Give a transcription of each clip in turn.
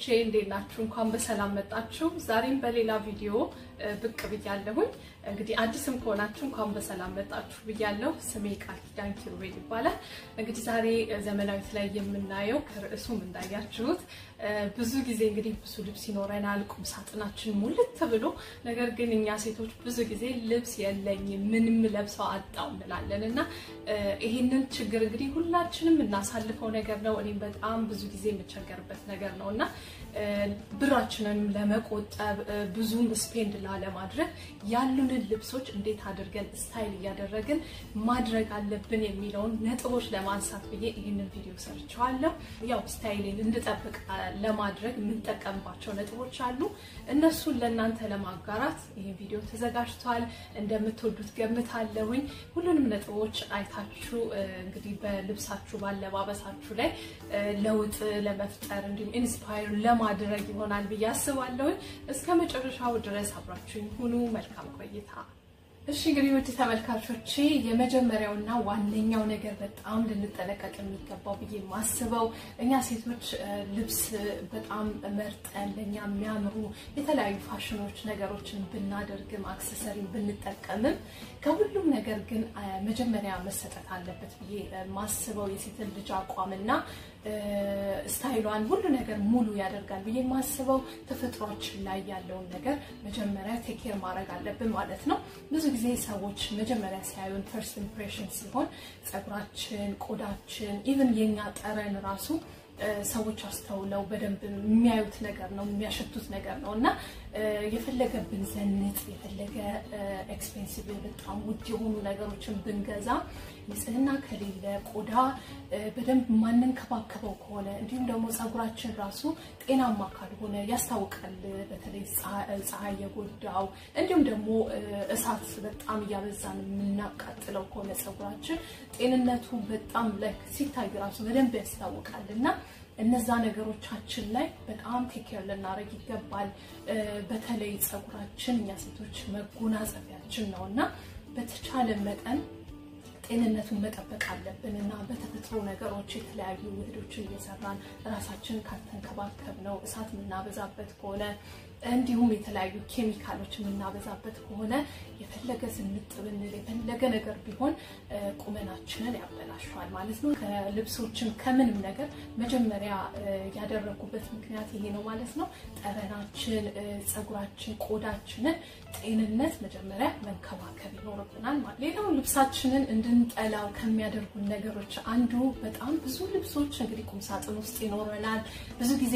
ተመልካቾቼ እንዴት ናችሁ? እንኳን በሰላም መጣችሁ። ዛሬም በሌላ ቪዲዮ ብቅ ብያለሁኝ። እንግዲህ አዲስም ከሆናችሁ እንኳን በሰላም መጣችሁ ብያለሁ። ስሜ ቃል ኪዳን ኪሩቤል ይባላል። እንግዲህ ዛሬ ዘመናዊት ላይ የምናየው ከርዕሱም እንዳያችሁት ብዙ ጊዜ እንግዲህ ብዙ ልብስ ይኖረናል፣ ቁም ሳጥናችን ሙልት ብሎ፣ ነገር ግን እኛ ሴቶች ብዙ ጊዜ ልብስ የለኝም ምንም ለብሰው አጣው እንላለን እና ይህንን ችግር እንግዲህ ሁላችንም እናሳልፈው ነገር ነው። እኔም በጣም ብዙ ጊዜ የምቸገርበት ነገር ነው እና ብራችንንም ለመቆጠብ ብዙም ስፔንድ ላለማድረግ ያሉንን ልብሶች እንዴት አድርገን ስታይል እያደረግን ማድረግ አለብን የሚለውን ነጥቦች ለማንሳት ብዬ ይህንን ቪዲዮ ሰርቸዋለሁ። ያው ስታይልን እንድጠብቅ ለማድረግ የምንጠቀምባቸው ነጥቦች አሉ። እነሱን ለእናንተ ለማጋራት ይህን ቪዲዮ ተዘጋጅቷል። እንደምትወዱት ገምታለሁኝ። ሁሉንም ነጥቦች አይታችሁ እንግዲህ በልብሳችሁ ባለባበሳችሁ ላይ ለውጥ ለመፍጠር እንዲሁም ኢንስፓየር ለማድረግ ይሆናል ብዬ አስባለሁኝ። እስከ መጨረሻው ድረስ አብራችሁኝ ሁኑ። መልካም ቆይታ። እሺ እንግዲህ ውድ ተመልካቾቼ የመጀመሪያውና ዋነኛው ነገር በጣም ልንጠነቀቅ የሚገባው ብዬ የማስበው እኛ ሴቶች ልብስ በጣም መርጠን ለእኛ የሚያምሩ የተለያዩ ፋሽኖች ነገሮችን ብናደርግም አክሰሰሪን ብንጠቀምም ከሁሉም ነገር ግን መጀመሪያ መሰጠት አለበት ብዬ የማስበው የሴትን ልጅ አቋምና ስታይሏን ሁሉ ነገር ሙሉ ያደርጋል ብዬ የማስበው ተፈጥሯችን ላይ ያለውን ነገር መጀመሪያ ቴኬር ማድረግ አለብን ማለት ነው። ብዙ ጊዜ ሰዎች መጀመሪያ ሲያዩን ፈርስት ኢምፕሬሽን ሲሆን ፀጉራችን፣ ቆዳችን፣ ኢቭን የኛ ጠረን ራሱ ሰዎች አስተውለው በደንብ የሚያዩት ነገር ነው የሚያሸቱት ነገር ነው እና የፈለገ ብንዘንጥ የፈለገ ኤክስፔንሲቭ በጣም ውድ የሆኑ ነገሮችን ብንገዛ ንጽህና ከሌለ ቆዳ በደንብ ማንንከባከበው ከሆነ እንዲሁም ደግሞ ፀጉራችን ራሱ ጤናማ ካልሆነ ያስታውቃል። በተለይ ፀሐይ የጎዳው እንዲሁም ደግሞ እሳት በጣም እያበዛን የምናቃጥለው ከሆነ ፀጉራችን ጤንነቱ በጣም ላይ ሲታይ ራሱ በደንብ ያስታውቃል እና እነዛ ነገሮቻችን ላይ በጣም ቴኬር ልናደርግ ይገባል። በተለይ ፀጉራችን እኛ ሴቶች መጎናጸፊያችን ነው እና በተቻለ መጠን ጤንነቱን መጠበቅ አለብን እና በተፈጥሮ ነገሮች የተለያዩ ውህዶችን እየሰራን ራሳችን ካልተንከባከብ ነው እሳት የምናበዛበት ከሆነ እንዲሁም የተለያዩ ኬሚካሎች የምናበዛበት ከሆነ የፈለገ ዝንጥ ብንል የፈለገ ነገር ቢሆን ቁመናችንን ያበላሸዋል ማለት ነው። ከልብሶችን ከምንም ነገር መጀመሪያ ያደረጉበት ምክንያት ይሄ ነው ማለት ነው። ጠረናችን፣ ፀጉራችን፣ ቆዳችንን ጤንነት መጀመሪያ መንከባከብ ይኖርብናል ማለት ሌላው ልብሳችንን እንድንጠላው ከሚያደርጉን ነገሮች አንዱ በጣም ብዙ ልብሶች እንግዲህ ቁምሳጥን ውስጥ ይኖረናል። ብዙ ጊዜ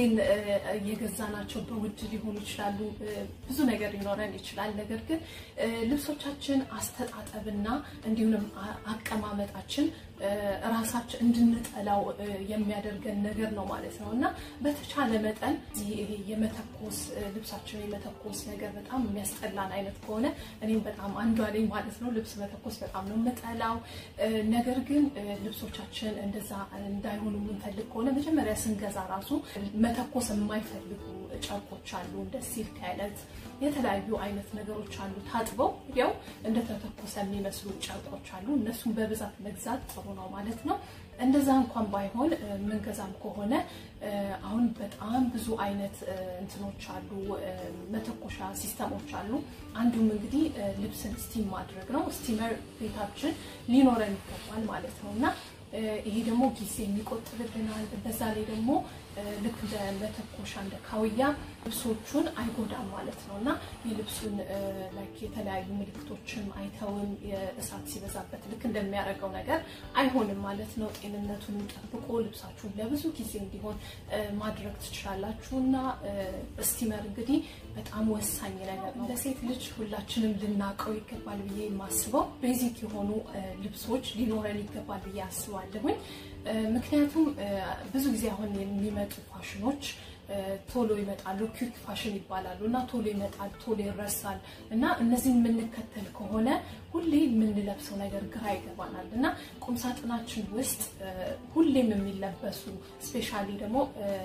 የገዛናቸው በውድ ሊሆኑ ይችላሉ። ብዙ ነገር ሊኖረን ይችላል። ነገር ግን ልብሶቻችን አስተጣጠብና እንዲሁም አቀማመጣችን ራሳችን እንድንጠላው የሚያደርገን ነገር ነው ማለት ነው እና በተቻለ መጠን ይሄ የመተኮስ ልብሳችን የመተኮስ ነገር በጣም የሚያስጠላን አይነት ከሆነ እኔም በጣም አንዷ ነኝ ማለት ነው። ልብስ መተኮስ በጣም ነው የምጠላው። ነገር ግን ልብሶቻችን እንደዛ እንዳይሆኑ የምንፈልግ ከሆነ መጀመሪያ ስንገዛ ራሱ መተኮስ የማይፈልጉ ጨርቆች አሉ። እንደ ሲልክ አይነት የተለያዩ አይነት ነገሮች አሉ። ታጥበው ያው እንደተተኮሰ የሚመስሉ ጨርቆች አሉ። እነሱን በብዛት መግዛት ጥሩ ነው ማለት ነው። እንደዛ እንኳን ባይሆን ምንገዛም ከሆነ አሁን በጣም ብዙ አይነት እንትኖች አሉ፣ መተኮሻ ሲስተሞች አሉ። አንዱም እንግዲህ ልብስን ስቲም ማድረግ ነው። ስቲመር ቤታችን ሊኖረን ይገባል ማለት ነው እና ይሄ ደግሞ ጊዜ የሚቆጥብልናል። በዛ ላይ ደግሞ ልክ እንደ መተኮሻ እንደ ካውያ ልብሶቹን አይጎዳም ማለት ነው እና የልብሱን ላይክ የተለያዩ ምልክቶችን አይተውም የእሳት ሲበዛበት ልክ እንደሚያደርገው ነገር አይሆንም ማለት ነው። ጤንነቱን ጠብቆ ልብሳችሁን ለብዙ ጊዜ እንዲሆን ማድረግ ትችላላችሁ እና ስቲመር እንግዲህ በጣም ወሳኝ ነገር ነው። ለሴት ልጅ ሁላችንም ልናውቀው ይገባል ብዬ የማስበው ቤዚክ የሆኑ ልብሶች ሊኖረን ይገባል ብዬ አስባለሁኝ። ምክንያቱም ብዙ ጊዜ አሁን የሚመጡ ፋሽኖች ቶሎ ይመጣሉ። ኩዊክ ፋሽን ይባላሉ እና ቶሎ ይመጣል፣ ቶሎ ይረሳል እና እነዚህ የምንከተል ከሆነ ሁሌ የምንለብሰው ነገር ግራ ይገባናል እና ቁምሳጥናችን ውስጥ ሁሌም የሚለበሱ ስፔሻሊ ደግሞ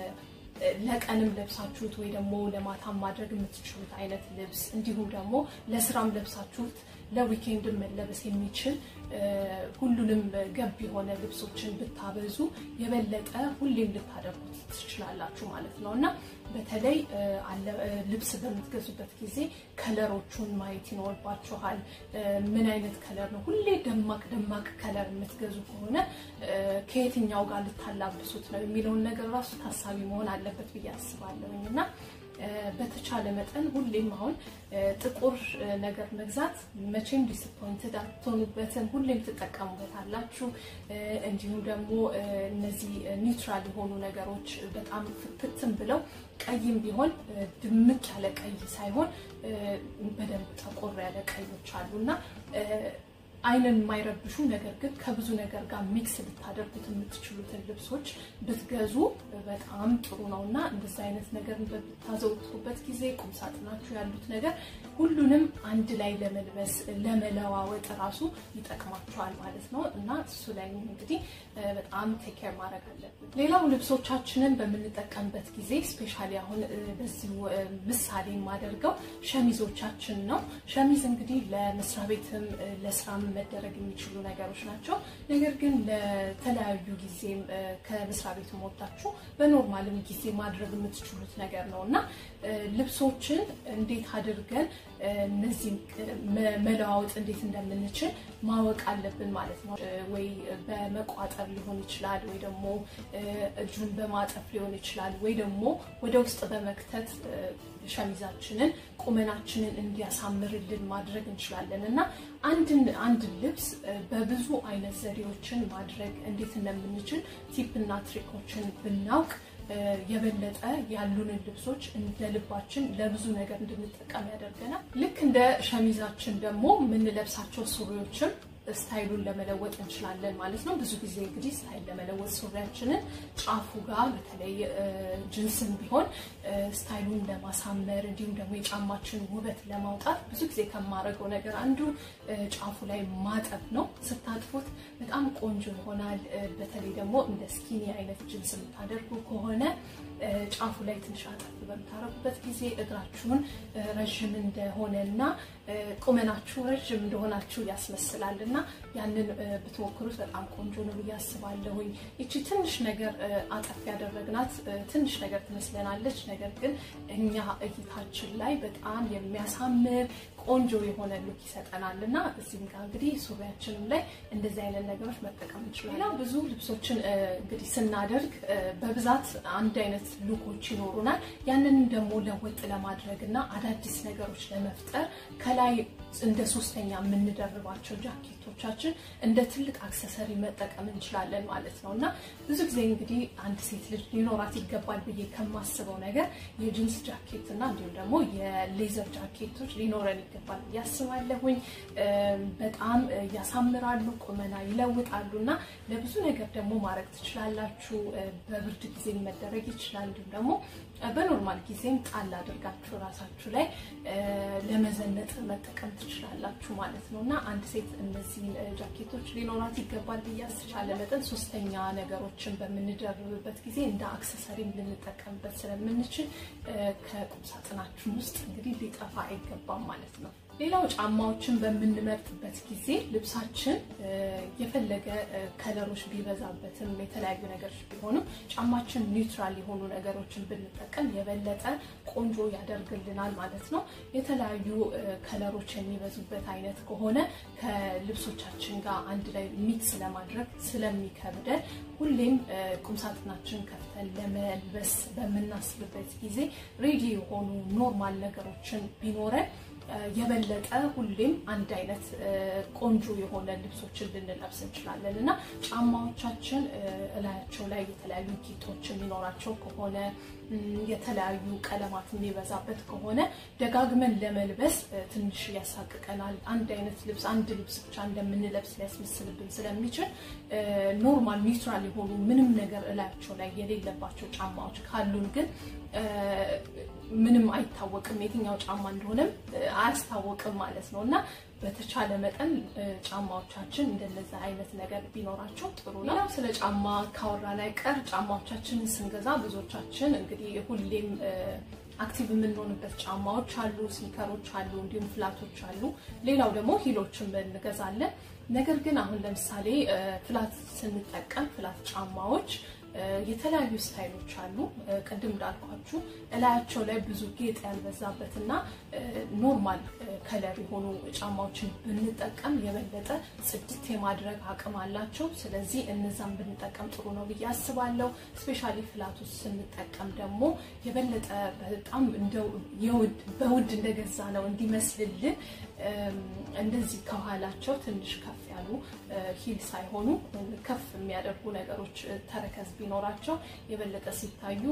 ለቀንም ለብሳችሁት ወይ ደግሞ ለማታም ማድረግ የምትችሉት አይነት ልብስ እንዲሁም ደግሞ ለስራም ለብሳችሁት ለዊኬንድን መለበስ የሚችል ሁሉንም ገብ የሆነ ልብሶችን ብታበዙ የበለጠ ሁሌም ልታደርጉት ትችላላችሁ ማለት ነው እና በተለይ ልብስ በምትገዙበት ጊዜ ከለሮቹን ማየት ይኖርባችኋል። ምን አይነት ከለር ነው? ሁሌ ደማቅ ደማቅ ከለር የምትገዙ ከሆነ ከየትኛው ጋር ልታላብሱት ነው የሚለውን ነገር ራሱ ታሳቢ መሆን አለበት ብዬ አስባለሁኝ እና በተቻለ መጠን ሁሌም አሁን ጥቁር ነገር መግዛት መቼም ዲስፖይንትድ አትሆኑበትም። ሁሌም ትጠቀሙበታላችሁ። እንዲሁም ደግሞ እነዚህ ኒውትራል የሆኑ ነገሮች በጣም ፍክትም ብለው ቀይም ቢሆን ድምቅ ያለ ቀይ ሳይሆን በደንብ ጠቆር ያለ ቀዮች አሉ እና አይንን የማይረብሹ ነገር ግን ከብዙ ነገር ጋር ሚክስ ልታደርጉት የምትችሉትን ልብሶች ብትገዙ በጣም ጥሩ ነው እና እንደዚ አይነት ነገር በምታዘወትሩበት ጊዜ ቁምሳጥናችሁ ያሉት ነገር ሁሉንም አንድ ላይ ለመልበስ ለመለዋወጥ ራሱ ይጠቅማችኋል ማለት ነው እና እሱ ላይ እንግዲህ በጣም ቴኬር ማድረግ አለብን። ሌላው ልብሶቻችንን በምንጠቀምበት ጊዜ ስፔሻሊ አሁን በዚሁ ምሳሌ የማደርገው ሸሚዞቻችን ነው። ሸሚዝ እንግዲህ ለመስሪያ ቤትም ለስራም መደረግ የሚችሉ ነገሮች ናቸው። ነገር ግን ለተለያዩ ጊዜም ከመስሪያ ቤት ወጥታችሁ በኖርማልም ጊዜ ማድረግ የምትችሉት ነገር ነው እና ልብሶችን እንዴት አድርገን እነዚህን መለዋወጥ እንዴት እንደምንችል ማወቅ አለብን ማለት ነው። ወይ በመቋጠር ሊሆን ይችላል፣ ወይ ደግሞ እጁን በማጠፍ ሊሆን ይችላል፣ ወይ ደግሞ ወደ ውስጥ በመክተት ሸሚዛችንን ቁመናችንን እንዲያሳምርልን ማድረግ እንችላለን እና አንድን አንድ ልብስ በብዙ አይነት ዘዴዎችን ማድረግ እንዴት እንደምንችል ቲፕ እና ትሪኮችን ብናውቅ የበለጠ ያሉንን ልብሶች እንደ ልባችን ለብዙ ነገር እንድንጠቀም ያደርገናል። ልክ እንደ ሸሚዛችን ደግሞ የምንለብሳቸው ሱሪዎችም ስታይሉን ለመለወጥ እንችላለን ማለት ነው። ብዙ ጊዜ እንግዲህ ስታይል ለመለወጥ ሱሪያችንን ጫፉ ጋር በተለይ ጅንስም ቢሆን ስታይሉን ለማሳመር እንዲሁም ደግሞ የጫማችን ውበት ለማውጣት ብዙ ጊዜ ከማደርገው ነገር አንዱ ጫፉ ላይ ማጠብ ነው። ስታጥፉት በጣም ቆንጆ ይሆናል። በተለይ ደግሞ እንደ ስኪኒ አይነት ጅንስ የምታደርጉ ከሆነ ጫፉ ላይ ትንሽ አጠፍ በምታረጉበት ጊዜ እግራችሁን ረዥም እንደሆነ እና ቁመናችሁ ረዥም እንደሆናችሁ ያስመስላል እና ያንን ብትሞክሩት በጣም ቆንጆ ነው ብዬ አስባለሁኝ። ይቺ ትንሽ ነገር አጠፍ ያደረግናት ትንሽ ነገር ትመስለናለች። ነገር ግን እኛ እይታችን ላይ በጣም የሚያሳምር ቆንጆ የሆነ ሉክ ይሰጠናል እና እዚህም ጋር እንግዲህ ሱሪያችንም ላይ እንደዚህ አይነት ነገሮች መጠቀም እንችላለን። ሌላው ብዙ ልብሶችን እንግዲህ ስናደርግ በብዛት አንድ አይነት ሉኮች ይኖሩናል። ያንን ደግሞ ለወጥ ለማድረግ እና አዳዲስ ነገሮች ለመፍጠር ከላይ እንደ ሶስተኛ የምንደርባቸው ጃኬቶቻችን እንደ ትልቅ አክሰሰሪ መጠቀም እንችላለን ማለት ነው እና ብዙ ጊዜ እንግዲህ አንድ ሴት ልጅ ሊኖራት ይገባል ብዬ ከማስበው ነገር የጂንስ ጃኬት እና እንዲሁም ደግሞ የሌዘር ጃኬቶች ሊኖረን ይገባል ብዬ አስባለሁኝ። በጣም ያሳምራሉ፣ ቁመና ይለውጣሉ እና ለብዙ ነገር ደግሞ ማድረግ ትችላላችሁ። በብርድ ጊዜ መደረግ ይችላል። እንዲሁም ደግሞ በኖርማል ጊዜም ጣል አድርጋችሁ ራሳችሁ ላይ ለመዘነጥ መጠቀም ትችላላችሁ ማለት ነው እና አንድ ሴት እነዚህን ጃኬቶች ሊኖራት ይገባል ብዬ አስቻለ መጠን ሶስተኛ ነገሮችን በምንደርብበት ጊዜ እንደ አክሰሰሪም ልንጠቀምበት ስለምንችል ከቁምሳጥናችን ውስጥ እንግዲህ ሊጠፋ አይገባም ማለት ነው። ሌላው ጫማዎችን በምንመርጥበት ጊዜ ልብሳችን የፈለገ ከለሮች ቢበዛበትም የተለያዩ ነገሮች ቢሆኑም ጫማችን ኒውትራል የሆኑ ነገሮችን ብንጠቀም የበለጠ ቆንጆ ያደርግልናል ማለት ነው። የተለያዩ ከለሮች የሚበዙበት አይነት ከሆነ ከልብሶቻችን ጋር አንድ ላይ ሚክስ ለማድረግ ስለሚከብደን ሁሌም ቁምሳጥናችን ከፍተን ለመልበስ በምናስብበት ጊዜ ሬዲ የሆኑ ኖርማል ነገሮችን ቢኖረን የበለጠ ሁሌም አንድ አይነት ቆንጆ የሆነ ልብሶችን ልንለብስ እንችላለን እና ጫማዎቻችን እላያቸው ላይ የተለያዩ ጌጦች የሚኖራቸው ከሆነ የተለያዩ ቀለማት የሚበዛበት ከሆነ ደጋግመን ለመልበስ ትንሽ ያሳቅቀናል። አንድ አይነት ልብስ አንድ ልብስ ብቻ እንደምንለብስ ሊያስመስልብን ስለሚችል ኖርማል ኒውትራል የሆኑ ምንም ነገር እላያቸው ላይ የሌለባቸው ጫማዎች ካሉን ግን ምንም አይታወቅም፣ የትኛው ጫማ እንደሆነም አያስታወቅም ማለት ነው እና በተቻለ መጠን ጫማዎቻችን እንደነዚ አይነት ነገር ቢኖራቸው ጥሩ ነው። ሌላው ስለ ጫማ ካወራን አይቀር ጫማዎቻችንን ስንገዛ ብዙዎቻችን እንግዲህ ሁሌም አክቲቭ የምንሆንበት ጫማዎች አሉ፣ ስኒከሮች አሉ፣ እንዲሁም ፍላቶች አሉ። ሌላው ደግሞ ሂሎችን እንገዛለን። ነገር ግን አሁን ለምሳሌ ፍላት ስንጠቀም ፍላት ጫማዎች የተለያዩ ስታይሎች አሉ። ቅድም እንዳልኳችሁ እላያቸው ላይ ብዙ ጌጥ ያልበዛበትና ኖርማል ከለር የሆኑ ጫማዎችን ብንጠቀም የበለጠ ጽድት የማድረግ አቅም አላቸው። ስለዚህ እነዛን ብንጠቀም ጥሩ ነው ብዬ አስባለሁ። ስፔሻሊ ፍላቶች ስንጠቀም ደግሞ የበለጠ በጣም በውድ እንደገዛ ነው እንዲመስልልን እንደዚህ ከኋላቸው ትንሽ ከፍ ያሉ ሂል ሳይሆኑ ከፍ የሚያደርጉ ነገሮች ተረከዝ ቢኖራቸው የበለጠ ሲታዩ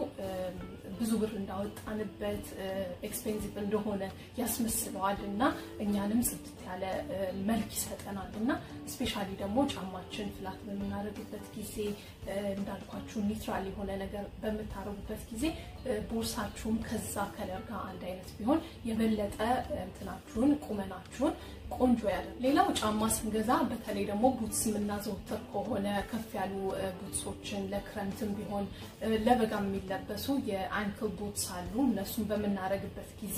ብዙ ብር እንዳወጣንበት ኤክስፔንሲቭ እንደሆነ ያስመስለዋል እና እኛንም ጽድት ያለ መልክ ይሰጠናል እና ስፔሻሊ ደግሞ ጫማችን ፍላት በምናደርግበት ጊዜ እንዳልኳችሁ ኒትራል የሆነ ነገር በምታደርጉበት ጊዜ ቦርሳችሁም ከዛ ከለር ጋር አንድ አይነት ቢሆን የበለጠ እንትናችሁን ቁመናችሁን ቆንጆ ያለ። ሌላው ጫማ ስንገዛ በተለይ ደግሞ ቡትስ የምናዘወትር ከሆነ ከፍ ያሉ ቡትሶችን ለክረምትም ቢሆን ለበጋ የሚለበሱ የአንክል ቡትስ አሉ። እነሱን በምናደርግበት ጊዜ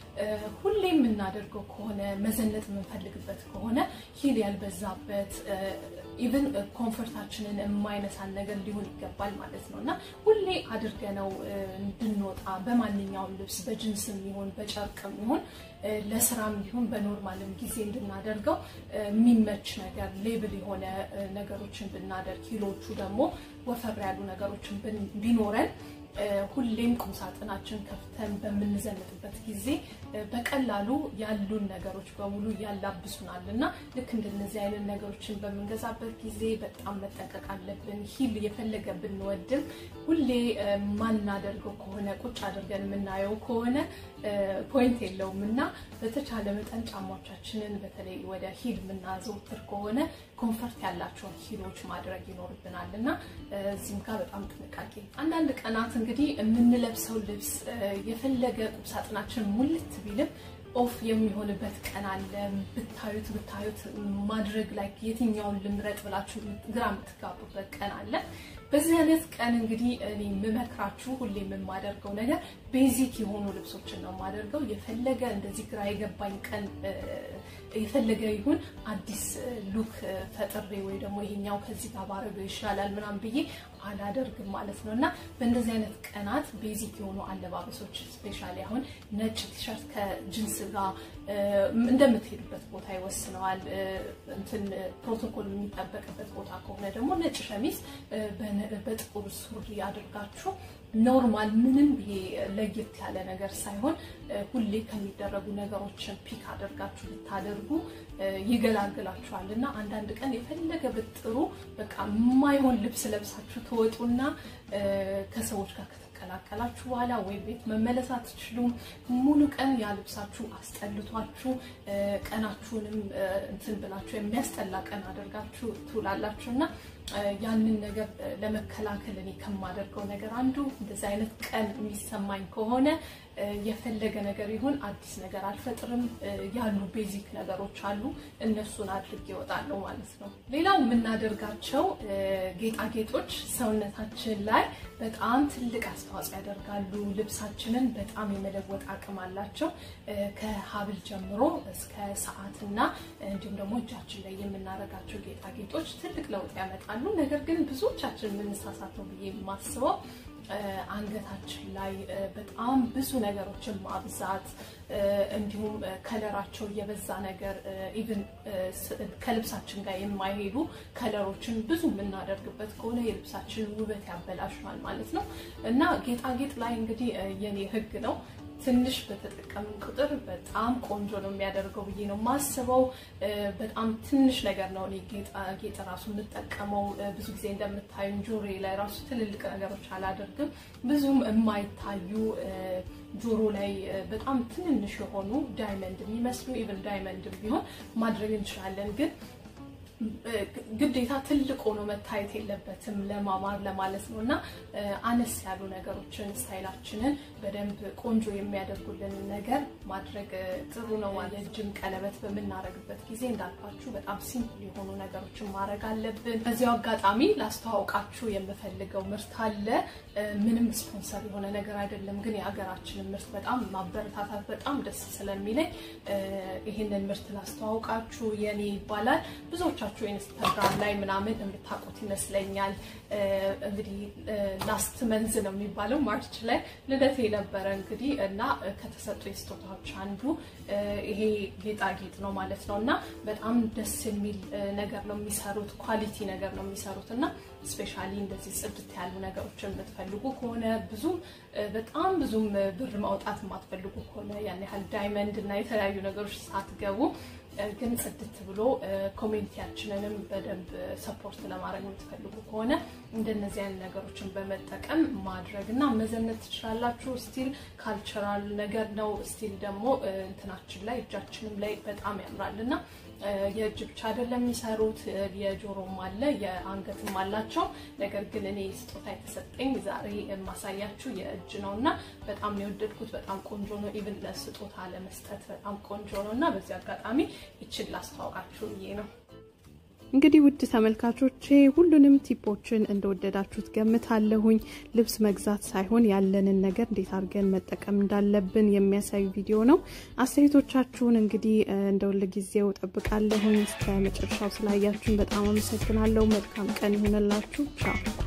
ሁሌ የምናደርገው ከሆነ መዘነጥ የምንፈልግበት ከሆነ ሂል ያልበዛበት ኢቨን ኮንፈርታችንን የማይነሳን ነገር ሊሆን ይገባል ማለት ነው እና ሁሌ አድርገነው እንድንወጣ በማንኛውም ልብስ በጅንስም ይሁን በጨርቅም ይሁን ለስራም ይሁን በኖርማልም ጊዜ እንድናደርገው የሚመች ነገር ሌብል የሆነ ነገሮችን ብናደርግ ሂሎቹ ደግሞ ወፈር ያሉ ነገሮችን ቢኖረን ሁሌም ቁምሳጥናችን ከፍተን በምንዘንጥበት ጊዜ በቀላሉ ያሉን ነገሮች በሙሉ ያላብሱናል እና ልክ እንደነዚህ አይነት ነገሮችን በምንገዛበት ጊዜ በጣም መጠንቀቅ አለብን። ሂል የፈለገ ብንወድም ሁሌ ማናደርገው ከሆነ ቁጭ አድርገን የምናየው ከሆነ ፖይንት የለውም እና በተቻለ መጠን ጫማዎቻችንን በተለይ ወደ ሂል የምናዘውትር ከሆነ ኮንፈርት ያላቸውን ሂሎች ማድረግ ይኖርብናል እና እዚህም ጋር በጣም ጥንቃቄ። አንዳንድ ቀናት እንግዲህ የምንለብሰው ልብስ የፈለገ ቁምሳጥናችን ሙልት ቢልም ኦፍ የሚሆንበት ቀን አለ። ብታዩት ብታዩት ማድረግ ላይ የትኛውን ልምረጥ ብላችሁ ግራ የምትጋቡበት ቀን አለ። በዚህ አይነት ቀን እንግዲህ እኔ የምመክራችሁ ሁሌ የማደርገው ነገር ቤዚክ የሆኑ ልብሶችን ነው የማደርገው። የፈለገ እንደዚህ ግራ የገባኝ ቀን የፈለገ ይሁን አዲስ ሉክ ፈጥሬ ወይ ደግሞ ይሄኛው ከዚህ ጋር ባረገው ይሻላል ምናምን ብዬ አላደርግም ማለት ነው እና በእንደዚህ አይነት ቀናት ቤዚክ የሆኑ አለባበሶች ስፔሻሊ አሁን ነጭ ቲሸርት ከጅንስ ጋር እንደምትሄዱበት ቦታ ይወስነዋል። እንትን ፕሮቶኮል የሚጠበቅበት ቦታ ከሆነ ደግሞ ነጭ ሸሚዝ በጥቁር ሱሪ አድርጋችሁ ኖርማል ምንም ይሄ ለየት ያለ ነገር ሳይሆን ሁሌ ከሚደረጉ ነገሮችን ፒክ አድርጋችሁ ብታደርጉ ይገላግላችኋል እና አንዳንድ ቀን የፈለገ ብጥሩ በቃ የማይሆን ልብስ ለብሳችሁ ትወጡና ከሰዎች ጋር ከተቀላቀላችሁ በኋላ ወይ ቤት መመለስ አትችሉም። ሙሉ ቀን ያ ልብሳችሁ አስጠልቷችሁ ቀናችሁንም እንትን ብላችሁ የሚያስጠላ ቀን አድርጋችሁ ትውላላችሁ እና ያንን ነገር ለመከላከል እኔ ከማደርገው ነገር አንዱ እንደዚህ አይነት ቀን የሚሰማኝ ከሆነ የፈለገ ነገር ይሁን አዲስ ነገር አልፈጥርም። ያሉ ቤዚክ ነገሮች አሉ፣ እነሱን አድርጌ እወጣለሁ ማለት ነው። ሌላው የምናደርጋቸው ጌጣጌጦች ሰውነታችን ላይ በጣም ትልቅ አስተዋጽኦ ያደርጋሉ። ልብሳችንን በጣም የመለወጥ አቅም አላቸው። ከሀብል ጀምሮ እስከ ሰዓትና እንዲሁም ደግሞ እጃችን ላይ የምናደርጋቸው ጌጣጌጦች ትልቅ ለውጥ ያመጣሉ። ነገር ግን ብዙዎቻችን የምንሳሳተው ብዬ የማስበው አንገታችን ላይ በጣም ብዙ ነገሮችን ማብዛት እንዲሁም ከለራቸው የበዛ ነገር ኢቭን ከልብሳችን ጋር የማይሄዱ ከለሮችን ብዙ የምናደርግበት ከሆነ የልብሳችን ውበት ያበላሻል ማለት ነው እና ጌጣጌጥ ላይ እንግዲህ የኔ ሕግ ነው ትንሽ በተጠቀምን ቁጥር በጣም ቆንጆ ነው የሚያደርገው ብዬ ነው የማስበው። በጣም ትንሽ ነገር ነው እኔ ጌጥ ራሱ የምጠቀመው። ብዙ ጊዜ እንደምታዩን ጆሮዬ ላይ ራሱ ትልልቅ ነገሮች አላደርግም። ብዙም የማይታዩ ጆሮ ላይ በጣም ትንንሽ የሆኑ ዳይመንድ የሚመስሉ ኢቨን ዳይመንድ ቢሆን ማድረግ እንችላለን ግን ግዴታ ትልቅ ሆኖ መታየት የለበትም ለማማር ለማለት ነው እና አነስ ያሉ ነገሮችን ስታይላችንን በደንብ ቆንጆ የሚያደርጉልን ነገር ማድረግ ጥሩ ነው። የእጅም ቀለበት በምናደርግበት ጊዜ እንዳልኳችሁ በጣም ሲምፕል የሆኑ ነገሮችን ማድረግ አለብን። በዚያው አጋጣሚ ላስተዋውቃችሁ የምፈልገው ምርት አለ። ምንም ስፖንሰር የሆነ ነገር አይደለም፣ ግን የሀገራችንን ምርት በጣም ማበረታታት በጣም ደስ ስለሚለኝ ይህንን ምርት ላስተዋውቃችሁ። የኔ ይባላል። ብዙዎቻችሁ ኢንስታግራም ላይ ምናምን የምታውቁት ይመስለኛል። እንግዲህ ላስት መንዝ ነው የሚባለው ማርች ላይ ልደቴ ነበረ እንግዲህ እና ከተሰጡ የስጦታዎች አንዱ ይሄ ጌጣጌጥ ነው ማለት ነው እና በጣም ደስ የሚል ነገር ነው የሚሰሩት፣ ኳሊቲ ነገር ነው የሚሰሩት እና ስፔሻሊ እንደዚህ ጽድት ያሉ ነገሮችን የምትፈልጉ ከሆነ ብዙም በጣም ብዙም ብር ማውጣት የማትፈልጉ ከሆነ ያን ያህል ዳይመንድ እና የተለያዩ ነገሮች ሳትገቡ ግን ጽድት ብሎ ኮሚኒቲያችንንም በደንብ ሰፖርት ለማድረግ የምትፈልጉ ከሆነ እንደነዚህ አይነት ነገሮችን በመጠቀም ማድረግ እና መዘነት ትችላላችሁ። ስቲል ካልቸራል ነገር ነው። ስቲል ደግሞ እንትናችን ላይ እጃችንም ላይ በጣም ያምራል እና የእጅ ብቻ አይደለም የሚሰሩት፣ የጆሮም አለ የአንገትም አላቸው። ነገር ግን እኔ ስጦታ የተሰጠኝ ዛሬ የማሳያችሁ የእጅ ነው እና በጣም የወደድኩት በጣም ቆንጆ ነው። ኢቭን ለስጦታ ለመስጠት በጣም ቆንጆ ነው እና በዚህ አጋጣሚ ይችን ላስተዋውቃችሁ ብዬ ነው። እንግዲህ ውድ ተመልካቾቼ ሁሉንም ቲፖችን እንደወደዳችሁት ገምታለሁኝ። ልብስ መግዛት ሳይሆን ያለንን ነገር እንዴት አድርገን መጠቀም እንዳለብን የሚያሳዩ ቪዲዮ ነው። አስተያየቶቻችሁን እንግዲህ እንደ ሁል ጊዜው ጠብቃለሁኝ። እስከ መጨረሻው ስላያችሁን በጣም አመሰግናለሁ። መልካም ቀን ይሆንላችሁ። ቻው